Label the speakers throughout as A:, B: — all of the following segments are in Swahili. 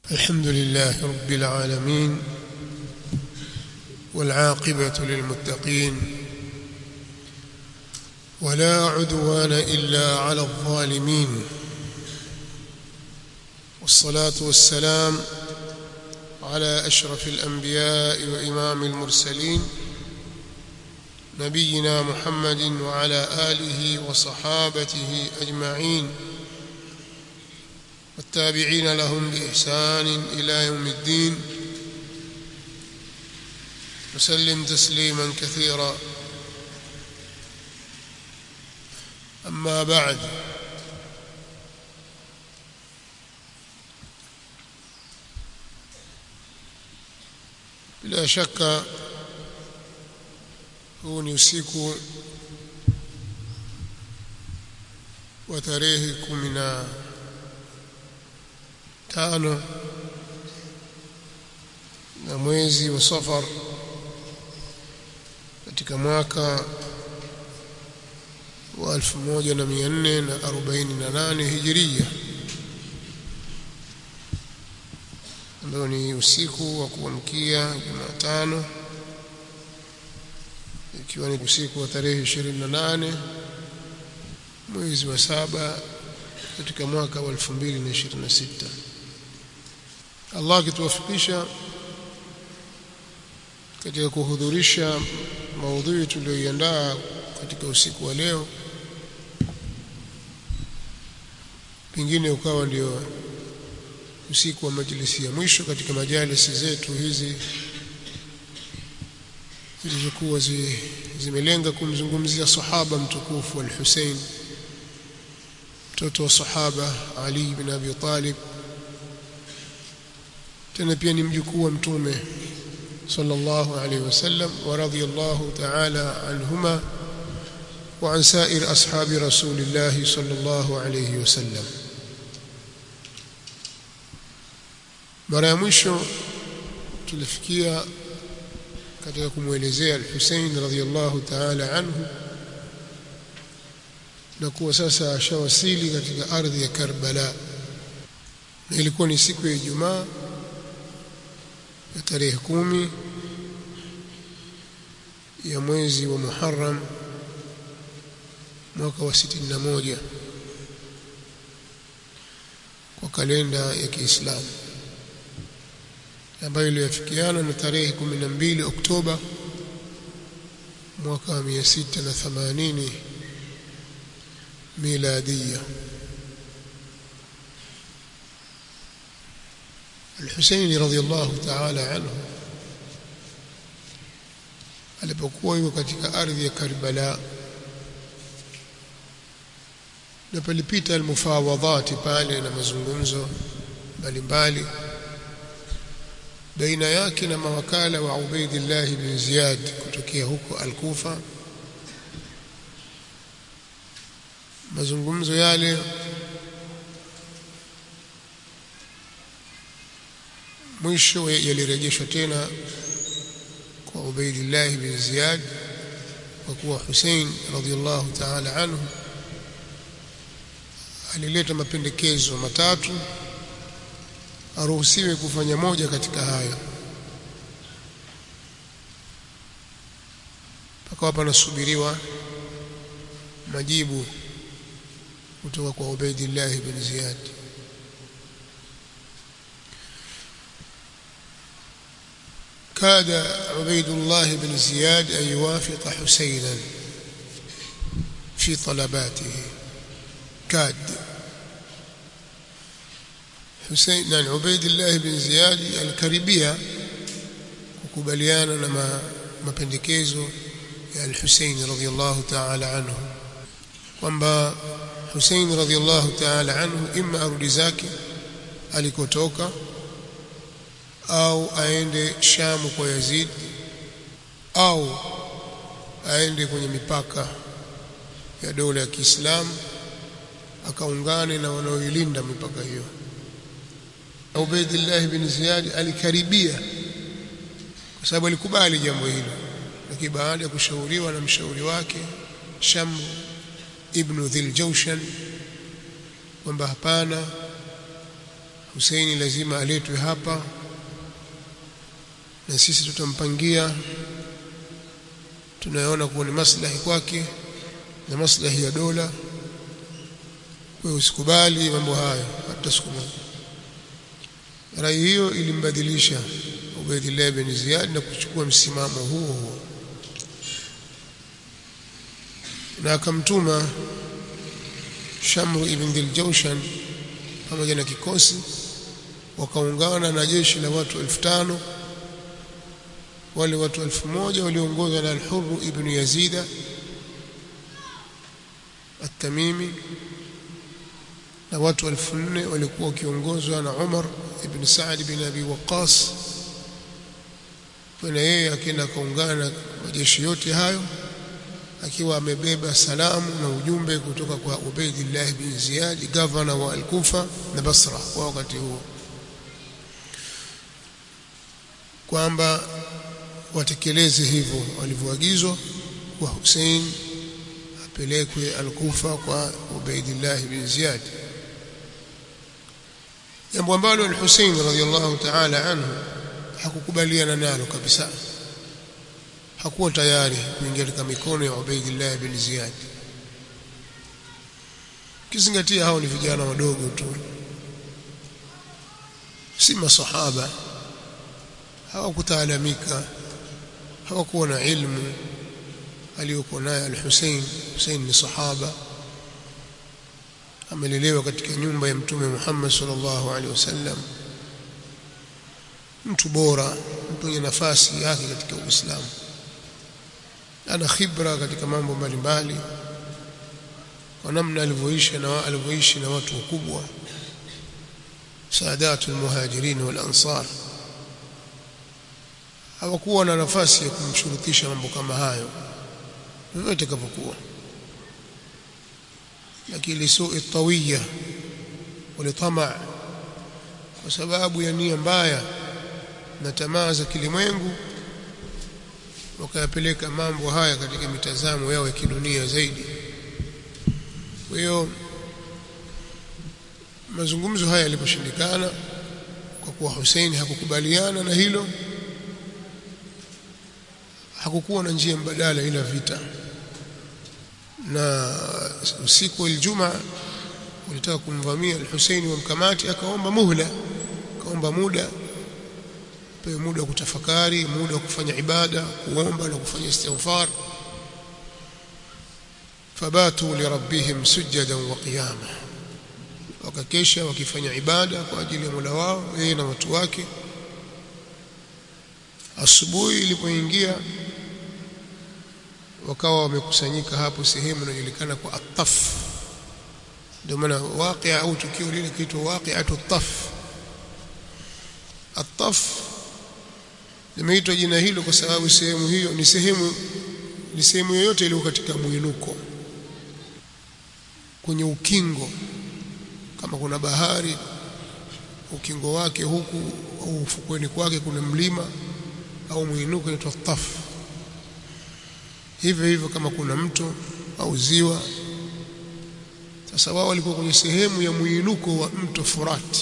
A: الحمد لله رب العالمين والعاقبة للمتقين ولا عدوان إلا على الظالمين والصلاة والسلام على أشرف الأنبياء وإمام المرسلين نبينا محمد وعلى آله وصحابته أجمعين والتابعين لهم بإحسان إلى يوم الدين وسلم تسليما كثيرا أما بعد bila shaka huu ni usiku wa tarehe kumi na tano na mwezi wa Safar katika mwaka wa 1448 Hijiria ambayo ni usiku wa kuamkia Jumatano ikiwa ni usiku wa tarehe 28 mwezi wa saba katika mwaka wa 2026 Allah akituwafikisha katika kuhudhurisha maudhui tuliyoiandaa katika usiku wa leo pengine ukawa ndio usiku wa majlisi ya mwisho katika majalisi zetu hizi zilizokuwa zi, zimelenga kumzungumzia sahaba mtukufu al-Hussein mtoto wa sahaba Ali bin Abi Talib tena pia ni mjukuu wa mtume sallallahu alayhi wasallam wa radiyallahu ta'ala anhuma wa an sa'ir ashabi rasulillah sallallahu alayhi wasallam mara ya mwisho tulifikia katika kumwelezea al-Hussein radhiyallahu ta'ala anhu na kuwa sasa ashawasili katika ardhi ya Karbala na ilikuwa ni siku ya Ijumaa ya tarehe kumi ya mwezi wa Muharram mwaka wa sitini na moja kwa kalenda ya Kiislamu ambayo iliyofikiana na tarehe 12 Oktoba mwaka wa 680 miladia Al-Husaini radhiyallahu ta'ala anhu alipokuwa yuko katika ardhi ya Karbala na palipita almufawadhati pale na mazungumzo mbalimbali baina yake na mawakala wa Ubaidillah bin Ziyad kutokea huko Al-Kufa mazungumzo yale mwisho yalirejeshwa tena kwa Ubaidillah bin Ziyad kwa kuwa Hussein radhiallahu ta'ala anhu alileta mapendekezo matatu aruhusiwe kufanya moja katika hayo pakawa panasubiriwa majibu kutoka kwa Ubaidillah bin Ziyad كاد عبيد الله بن زياد أن يوافق حسينا في طلباته كاد حسين na Ubaidillah bin Ziyad alikaribia kukubaliana na ma, mapendekezo ya al-Husayn radhiyallahu ta'ala anhu kwamba Hussein radhiallahu ta'ala anhu imma arudi zake alikotoka au aende Shamu kwa Yazid au aende kwenye mipaka ya dola ya Kiislamu akaungane na wanaoilinda mipaka hiyo Ubaidillah bin Ziyad alikaribia kwa sababu alikubali jambo hilo lakini baada ya kushauriwa na mshauri wake Shamr ibn Dhil Jawshan kwamba hapana Husaini lazima aletwe hapa na sisi tutampangia tunayoona kuwa ni maslahi kwake na maslahi ya dola kwa usikubali mambo hayo hata siku moja rai hiyo ilimbadilisha Ubaydillah bin Ziyad na kuchukua msimamo huo huo na akamtuma Shamru ibn Dhiljawshan pamoja na kikosi wakaungana na jeshi la watu elfu tano wale watu elfu moja waliongozwa na Al-Hurr ibn Yazida At-Tamimi na watu elfu nne walikuwa wakiongozwa na Umar ibn Saad bin Abi Waqqas na yeye akaenda akaungana na majeshi yote hayo akiwa amebeba salamu na ujumbe kutoka kwa Ubaydillah bin Ziyad gavana wa Al-Kufa na Basra kwa wakati huo kwamba watekeleze hivyo walivyoagizwa kwa Hussein apelekwe Al-Kufa kwa Ubaydillah bin Ziyad jambo ambalo Al-Hussein radhiyallahu ta'ala anhu hakukubaliana nalo kabisa hakuwa tayari kuingia katika mikono ya Ubaydillah bin Ziyad kizingatia hao ni vijana wadogo tu si masahaba hawakutaalamika hawakuwa na ilmu aliyokuwa naye al-Hussein Hussein ni sahaba amelelewa katika nyumba ya mtume Muhammad sallallahu alaihi wasallam mtu bora mtu mwenye nafasi yake katika Uislamu ana khibra katika mambo mbalimbali kwa namna alivyoishi na alivyoishi na watu wakubwa saadatul muhajirin wal ansar hawakuwa na nafasi ya kumshurutisha mambo kama hayo vyovyote kavyokuwa lakini lisui tawiya ulitama kwa sababu ya nia mbaya na tamaa za kilimwengu wakayapeleka mambo haya katika mitazamo yao ya kidunia zaidi kwa hiyo mazungumzo haya yaliposhindikana kwa kuwa Hussein hakukubaliana na hilo hakukuwa na njia mbadala ila vita na usiku wa Ijumaa ulitaka kumvamia al-Hussein wa mkamati akaomba muhla akaomba muda pewe muda wa kutafakari muda wa kufanya ibada kuomba na kufanya istighfar fabatu lirabbihim sujadan wa qiyama wakakesha wakifanya ibada kwa ajili ya Mola wao yeye na watu wake asubuhi ilipoingia wakawa wamekusanyika hapo sehemu inayojulikana kwa ataf ndio maana waqia au tukio lile kiitwa waqi'atu taf ataf limeitwa jina hilo kwa sababu sehemu hiyo ni sehemu ni sehemu yoyote iliyo katika mwinuko kwenye ukingo kama kuna bahari ukingo wake huku au ufukweni kwake kuna mlima au mwinuko inaitwa taf hivyo hivyo kama kuna mto au ziwa sasa wao walikuwa kwenye sehemu ya mwinuko wa mto Furat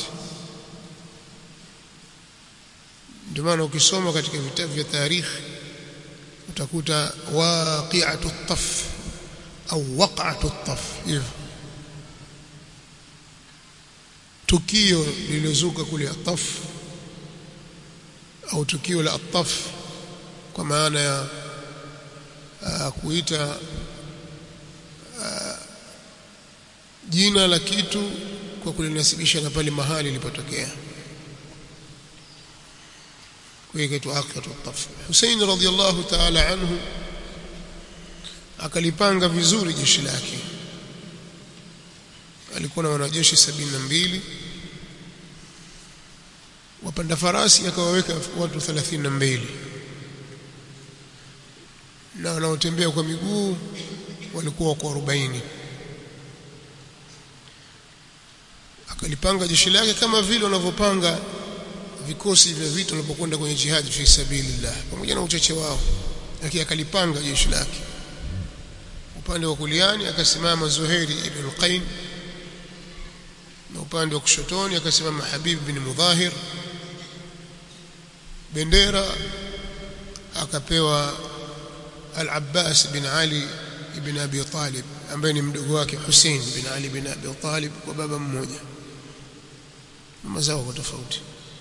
A: ndio maana ukisoma katika vitabu vya tarikhi utakuta waqi'atu taf au waq'atu taf hivyo tukio lililozuka kule ataf au tukio la ataf kwa maana ya uh, kuita uh, jina la kitu kwa kulinasibisha na pale mahali ilipotokea kwa hiyo kitu akhatu taf Hussein radhiallahu ta'ala anhu akalipanga vizuri jeshi lake alikuwa na wanajeshi sabini na mbili wapanda farasi akawaweka watu thelathini na mbili na wanaotembea kwa miguu walikuwa wako arobaini akalipanga jeshi lake kama vile wanavyopanga vikosi vya vita wanapokwenda kwenye jihad fi sabilillah pamoja na uchache wao lakini akalipanga jeshi lake upande wa kuliani akasimama Zuhairi ibn Qain na upande wa kushotoni akasimama Habib bin Mudhahir bendera akapewa Al-Abbas bin Ali ibn Abi Talib ambaye ni mdogo wake Hussein bin Ali bin Abi Talib kwa baba mmoja mama zao kwa tofauti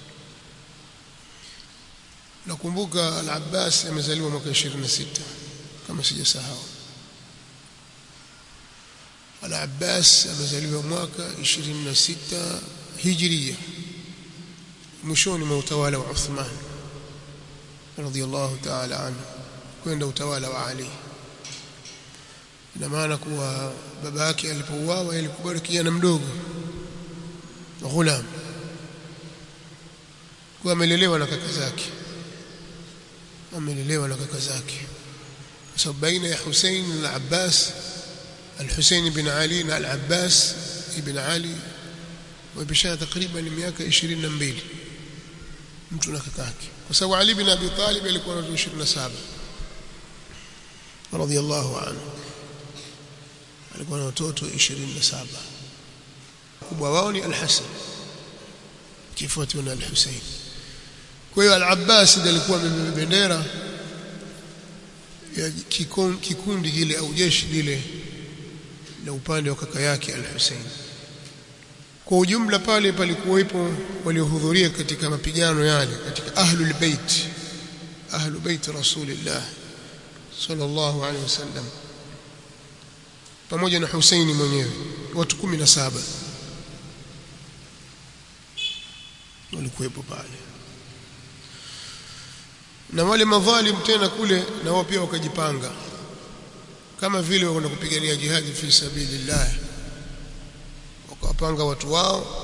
A: nakumbuka Al-Abbas amezaliwa mwaka 26 kama sijasahau Al-Abbas amezaliwa mwaka 26 Hijria mwishoni mwa utawala wa Uthman radhiyallahu ta'ala anhu kwenda utawala wa Ali ina maana kuwa baba yake alipouawa alikuwa kijana mdogo ghulam kwa amelelewa na kaka zake amelelewa na kaka zake kwa sababu baina ya Hussein na Abbas al-Hussein ibn Ali na al-Abbas ibn Ali wamepishana takriban miaka 22 mtu na kaka yake kwa sababu Ali bin Abi Talib alikuwa na 27 radiyallahu anhu alikuwa na watoto 27 kubwa wao ni al-Hasan kifuatiwa na al-Hussein kwa hiyo al-Abbas ndiye alikuwa amebeba bendera ya kikundi kile au jeshi lile na upande wa kaka yake al-Hussein kwa ujumla pale palikuwepo waliohudhuria katika mapigano yale katika ahlul bait ahlul bait rasulillah sallallahu alaihi wasallam pamoja na Husaini mwenyewe watu 17 walikuwepo pale na wale madhalim tena kule na wao pia wakajipanga kama vile wanakwenda kupigania jihadi fi sabilillah wakawapanga watu wao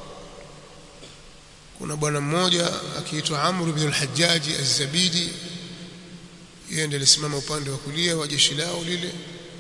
A: kuna bwana mmoja akiitwa Amr ibn al-Hajjaj az-Zabidi yeye ndiye alisimama upande wa kulia wa jeshi lao lile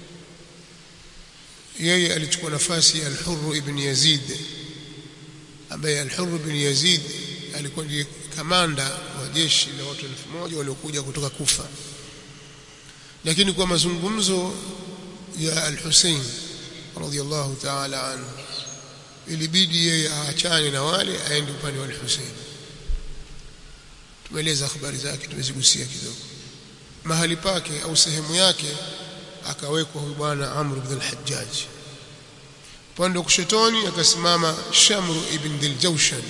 A: yeye alichukua nafasi ya al-Hurr ibn Yazid ambaye al-Hurr ibn Yazid alikuwa ndiye kamanda wa jeshi la watu elfu moja waliokuja kutoka Kufa lakini kwa mazungumzo ya al-Hussein radhiyallahu ta'ala anhu ilibidi yeye aachane na wale aende upande wa al-Hussein tumeeleza habari zake tumezigusia kidogo mahali pake au sehemu yake akawekwa huyu bwana Amr ibn al-Hajjaj upande wa kushetoni akasimama Shamr ibn Diljawshan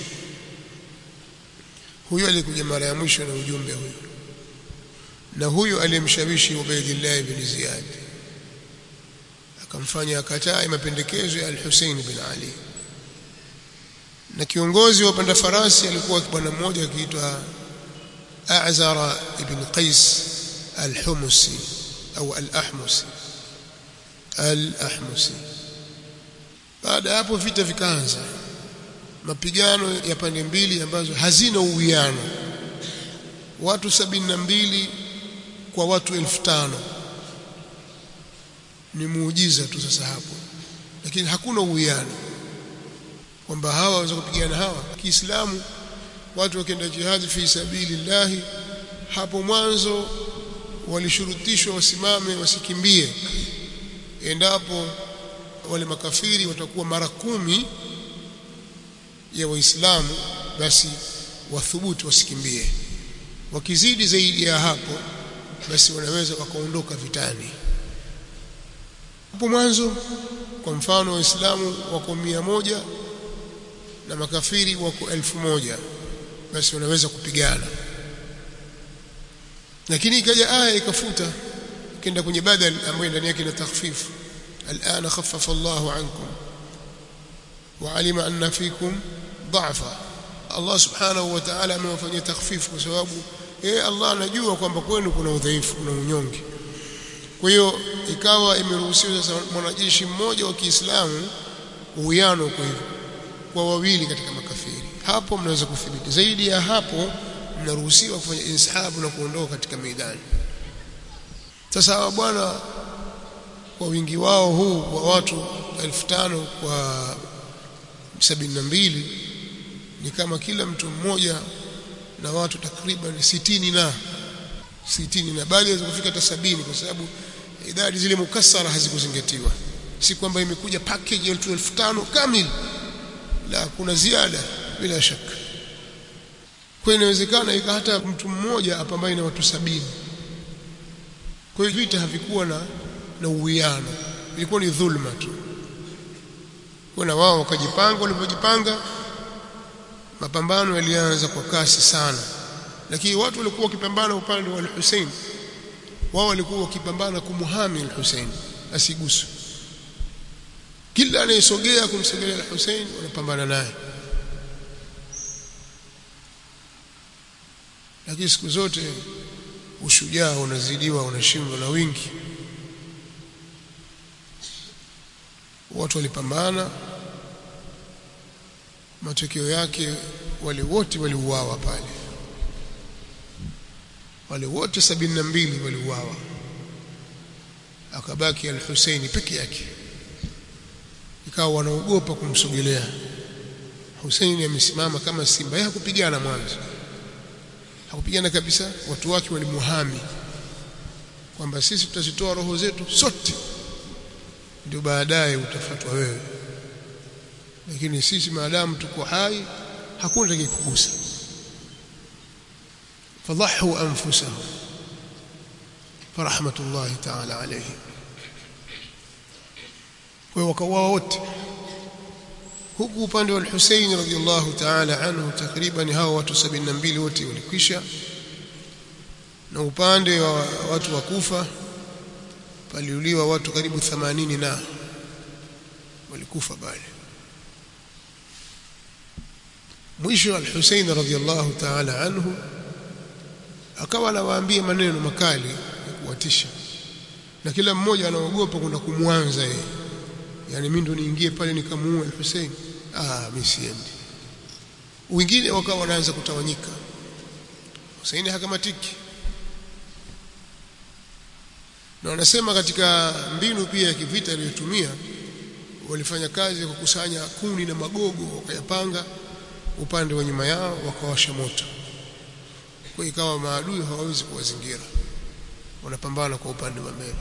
A: huyo alikuja mara ya mwisho na ujumbe huyo na huyo aliyemshawishi Ubaydillah ibn Ziyad akamfanya akataa mapendekezo ya al-Hussein bin Ali na kiongozi wa panda farasi alikuwa bwana mmoja akiitwa A'zara ibn Qais al-Humusi au al-Ahmusi al-Ahmusi baada hapo vita vikaanza mapigano ya pande mbili ambazo hazina uwiano watu sabini na mbili kwa watu elfu tano ni muujiza tu sasa hapo lakini hakuna uwiano kwamba hawa waweza kupigana hawa Kiislamu watu wakienda jihadi fi sabilillahi hapo mwanzo walishurutishwa wasimame wasikimbie endapo wale makafiri watakuwa mara kumi ya waislamu basi wathubutu wasikimbie wakizidi zaidi ya hapo basi wanaweza wakaondoka vitani hapo mwanzo kwa mfano waislamu wako mia moja na makafiri wako elfu moja basi wanaweza kupigana lakini ikaja aya ikafuta kenda kwenye badal ambayo ndani yake ina takhfifu الآن خفف الله عنكم وعلم أن فيكم ضعفا الله سبحانه وتعالى amewafanyia takhfifu kwa sababu eh Allah anajua kwamba kwenu kuna udhaifu kuna unyonge kwa hiyo ikawa imeruhusiwa sasa mwanajeshi mmoja wa Kiislamu uwiano kwa hivyo kwa wawili katika makafiri hapo mnaweza kudhibiti zaidi ya hapo mnaruhusiwa kufanya inshabu na kuondoka katika meidani sasa hawa bwana kwa wingi wao huu wa watu elfu tano kwa sabini na mbili ni kama kila mtu mmoja na watu takriban sitini na sitini na bali inaweza kufika hata sabini kwa sababu idadi zile mukassara hazikuzingatiwa si kwamba imekuja package elfu elfu tano kamili la kuna ziada bila shaka kwa inawezekana ika hata mtu mmoja apambane na watu sabini kwa hiyo vita havikuwa na na uwiano ilikuwa ni dhulma tu kwa na wao wakajipanga walipojipanga mapambano yalianza kwa kasi sana lakini watu walikuwa wakipambana upande wa al-Hussein wao walikuwa wakipambana kumuhami al-Hussein asiguswe kila anayesogea kumsogelea al-Hussein wanapambana naye lakini siku zote ushujaa unazidiwa unashindwa na wingi watu walipambana matokeo yake wale wote waliuawa pale wale wote sabini na mbili waliuawa akabaki al-Husaini peke yake ikawa wanaogopa kumsogelea Husaini amesimama kama simba yeye hakupigana mwanzo hakupigana kabisa watu wake walimuhami kwamba sisi tutazitoa roho zetu sote ndio baadaye utafatwa wewe lakini sisi maadamu tuko hai hakuna atakayekugusa fadhahu anfusahum farahmatullahi ta'ala alayhim kwa wakauawa wote huku upande wa al-Husayn radhiyallahu ta'ala anhu takriban hao watu 72 wote walikwisha na upande wa watu wa Kufa paliuliwa watu karibu 80 na walikufa bali mwisho al-Husayn radhiyallahu ta'ala anhu akawa anawaambia maneno makali ya kuwatisha na kila mmoja anaogopa kwenda kumwanza yeye yani mimi ndo niingie pale nikamuue al-Hussein ah mimi siendi wengine wakawa wanaanza kutawanyika Hussein hakamatiki na wanasema katika mbinu pia ya kivita aliyotumia walifanya kazi ya kukusanya kuni na magogo wakayapanga upande wa nyuma yao wakawasha moto kwa ikawa maadui hawawezi kuwazingira wanapambana kwa upande wa mbele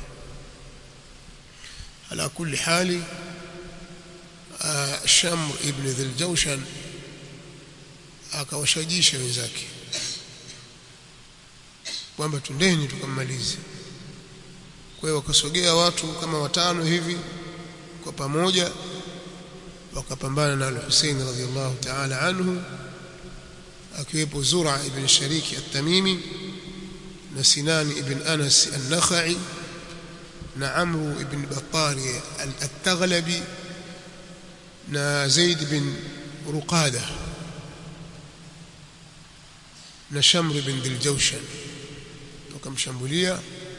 A: ala kulli hali Shamr ibn Dhiljawshan akawashajisha wenzake kwamba tundeni tukammalize kwa hiyo wakasogea watu kama watano hivi kwa pamoja wakapambana na al-Hussein radhiyallahu ta'ala anhu akiwepo Zura ibn Shariki at-Tamimi na Sinan ibn Anas an-Nakhai na Amru ibn Battari al-Taghlabi na Zaid bin Ruqada na Shamr ibn Dhiljawshan wakamshambulia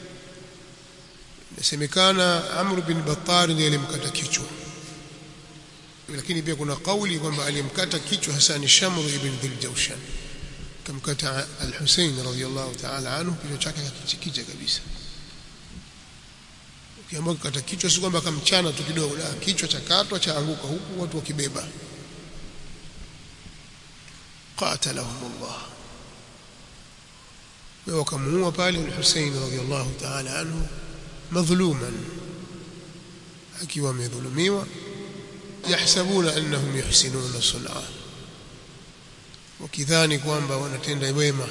A: inasemekana Amr bin Battari ndiye alimkata kichwa lakini pia kuna kauli kwamba alimkata kichwa hasa ni Shamr ibn Dhiljawshan kamkata al-Husayn radhiyallahu ta'ala anhu kichwa chake kakichikicha kabisa ukiambiwa kukata kichwa si kwamba kamchana tu kidogo la kichwa cha katwa cha anguka huku watu wakibeba qatalahumullah wa wakamuua pale al-Husayn radhiyallahu ta'ala anhu madhuluman akiwa amedhulumiwa yahsabuna annahum yuhsinuna sun'a wakidhani kwamba wanatenda wema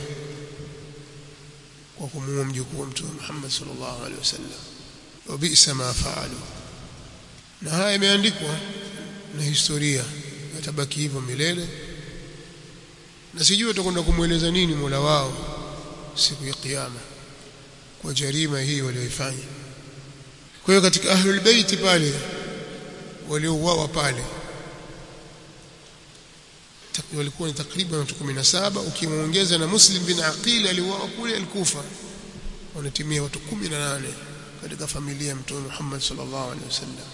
A: kwa kumuua mjukuu wa mtume Muhammad sallallahu alaihi wasallam wa bi'sa ma fa'alu na haya imeandikwa na historia yatabaki hivyo milele na sijui utakwenda kumweleza nini Mola wao siku ya kiyama kwa jarima hii walioifanya kwa hiyo katika ahlul bait pale waliouawa pale walikuwa ni takriban watu 17 ukimuongeza na Muslim bin Aqil aliuawa kule alikufa wanatimia watu 18 katika familia ya Mtume Muhammad sallallahu alaihi wasallam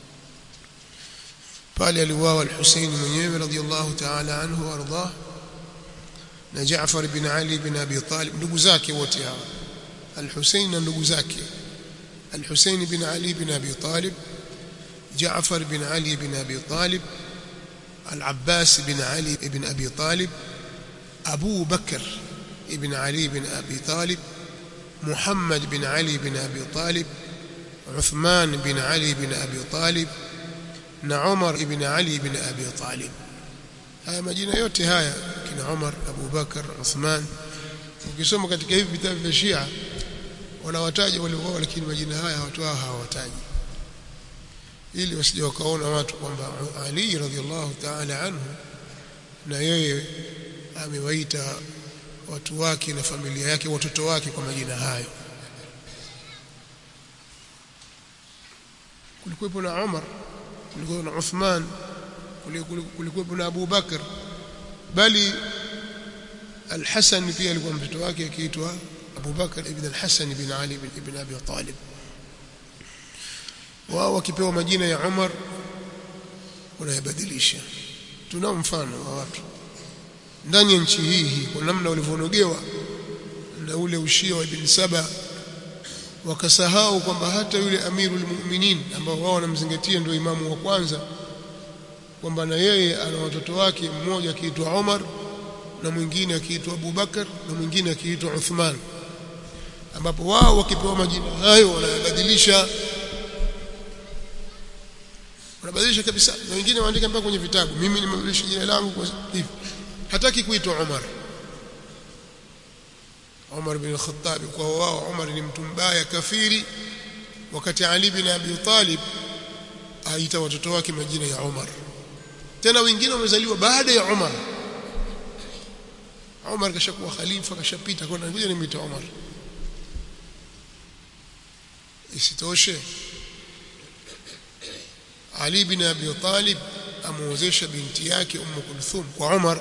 A: pale aliuawa al-Husayn mwenyewe radhiyallahu ta'ala anhu warḍah na Jaafar bin Ali bin Abi Talib ndugu zake wote hawa al-Husayn na ndugu zake al-Husayn bin Ali bin Abi Talib Jaafar bin Ali bin Abi Talib العباس بن علي بن أبي طالب أبو بكر بن علي بن أبي طالب محمد بن علي بن أبي طالب عثمان بن علي بن أبي طالب عمر بن علي بن أبي طالب haya majina yote haya kina Umar Abu Bakar Uthman ukisoma katika hivi vitabu vya Shia wanawataja wale wao lakini majina haya watu hao hawataji ili wasije wakaona watu kwamba Ali radhiallahu ta'ala anhu na yeye amewaita watu wake na familia yake watoto wake kwa majina hayo kulikuwepo na Umar kulikuwepo na Uthman kulikuwepo na Abu Bakar bali Al-Hasan pia alikuwa mtoto wake akiitwa Abu Bakar ibn Al-Hasan ibn Ali ibn Abi Talib wao wakipewa majina ya Umar wanayabadilisha tunao mfano wa watu ndani ya nchi hii hii kwa namna walivyonogewa na ule ushia wa ibn Saba wakasahau kwamba hata yule amirul mu'minin ambao wao wanamzingatia ndio imamu wa kwanza kwamba na yeye ana watoto wake mmoja akiitwa Umar na mwingine akiitwa Abu Bakar na mwingine akiitwa Uthman ambapo wao wakipewa majina hayo wanayabadilisha wanabadilisha kabisa na wengine waandika mpaka kwenye vitabu mimi nimebadilisha jina langu kwa hivi hataki kuitwa Umar Umar bin Khattab kwa wao Umar ni mtu mbaya kafiri wakati Ali bin Abi Talib aita watoto wake majina ya Umar tena wengine wamezaliwa baada ya Umar Umar kashakuwa khalifa kashapita kwa ngoja nimeita Umar isitoshe Ali bin Abi Talib amuozesha binti yake Umm Kulthum kwa Umar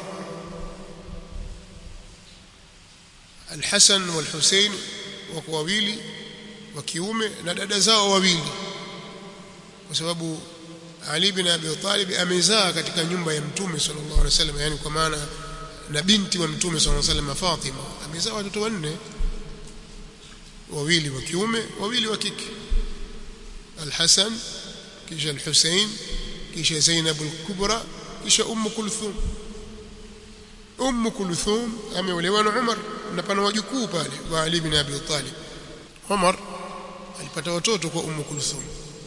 A: Al-Hasan wal Hussein wako wawili wa kiume na dada zao wawili kwa sababu Ali bin Abi Talib amezaa katika nyumba ya Mtume sallallahu alaihi wasallam yani kwa maana na binti wa Mtume sallallahu alaihi wasallam Fatima amezaa watoto wanne wawili wa kiume wawili wa kike Al-Hasan kisha Al-Hussein kisha Zainab al-Kubra kisha Umm Kulthum Umm Kulthum ameolewa na Umar na pana wajukuu pale wa Ali bin Abi Talib Umar alipata watoto kwa Umm Kulthum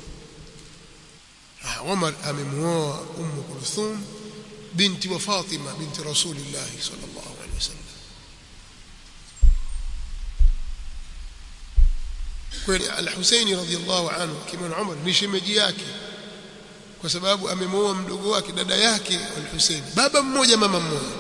A: Umar amemuoa Umm Kulthum binti wa Fatima binti Rasulillah sallallahu alaihi wasallam kweli Al-Husaini radhiyallahu anhu kama Umar ni shemeji yake kwa sababu amemuoa mdogo wake dada yake Al-Husaini baba mmoja mama mmoja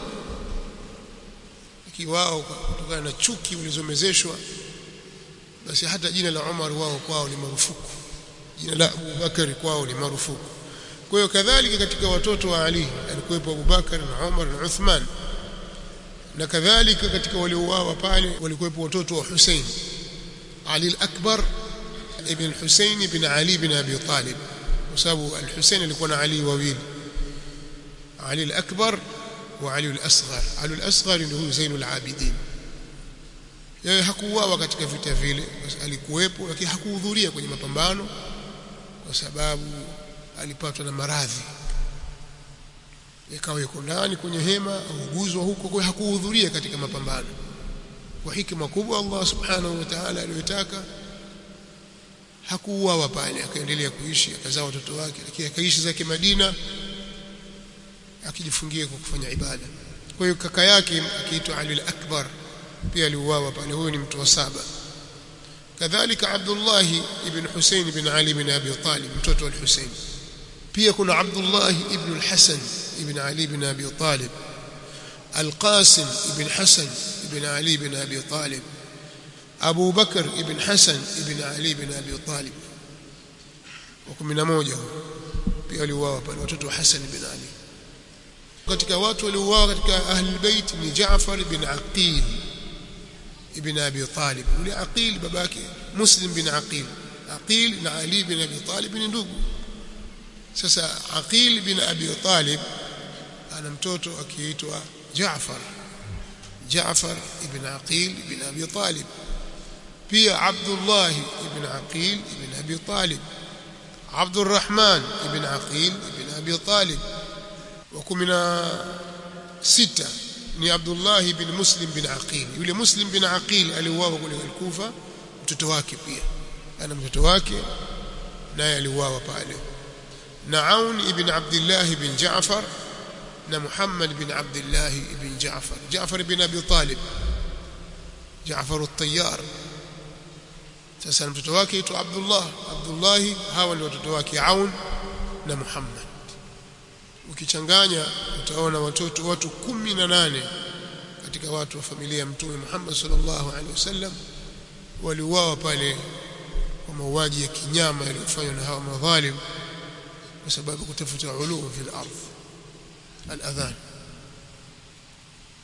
A: kiwao kutokana na chuki ulizomezeshwa basi hata jina la Umar wao kwao ni marufuku jina la Abu Bakar kwao ni marufuku kwa hiyo kadhalika katika watoto wa Ali alikuwepo Abu Bakar na Umar na Uthman na kadhalika katika waliouawa pale walikuwepo watoto wa Hussein Ali al-Akbar ibn Hussein ibn Ali ibn Abi Talib kwa sababu al-Hussein alikuwa na Ali wawili Ali al-Akbar wa Ali al-Asghar Ali al-Asghar ndio huyu Zainul Abidin yeye hakuuawa katika vita vile alikuwepo lakini hakuhudhuria kwenye mapambano kwa sababu alipatwa na maradhi ikawa yuko ndani kwenye hema auguzwa huko kwa hakuhudhuria katika mapambano kwa hikima kubwa Allah subhanahu wa ta'ala aliyotaka hakuuawa pale akaendelea kuishi akazaa watoto wake lakini akaishi zake Madina akijifungia kwa kufanya ibada kwa hiyo kaka yake akiitwa Ali al-Akbar pia aliuawa pale huyo ni mtu wa saba kadhalika Abdullah ibn Hussein ibn Ali ibn Abi Talib mtoto wa Hussein pia kuna Abdullah ibn al-Hasan ibn Ali ibn Abi Talib Al-Qasim ibn Hasan ibn Ali ibn Abi Talib Abu Bakr ibn Hasan ibn Ali ibn Abi Talib wa 11 pia waliuawa pale watoto wa Hasan ibn Ali katika watu waliouawa katika ahli bait ni Jaafar ibn Aqil ibn Abi Talib yule Aqil babake Muslim bin Aqil Aqil na Ali bin Abi Talib ni ndugu sasa Aqil bin Abi Talib ana mtoto akiitwa Jaafar Jaafar ibn Aqil ibn Abi Talib pia Abdullah ibn Aqil ibn Abi Talib عبد الرحمن ابن عقيل ابن أبي طالب وكمنا ستة ni Abdullah bin Muslim bin Aqil yule Muslim bin Aqil aliuawa kule Kufa mtoto wake pia ana mtoto wake naye aliuawa pale na Aun ibn Abdullah bin Jaafar na Muhammad bin Abdullah ibn Jaafar Jaafar ibn Abi Talib Jaafar at-Tayyar sasa mtoto wake aitwa Abdullah Abdullah hawa ndio watoto wake Aun na Muhammad ukichanganya utaona watoto watu kumi na nane katika watu wa familia ya mtume Muhammad sallallahu alaihi wasallam waliuawa pale kwa mauaji ya kinyama yaliyofanywa na hawa madhalim kwa sababu kutafuta ulum fil ardh al-adhan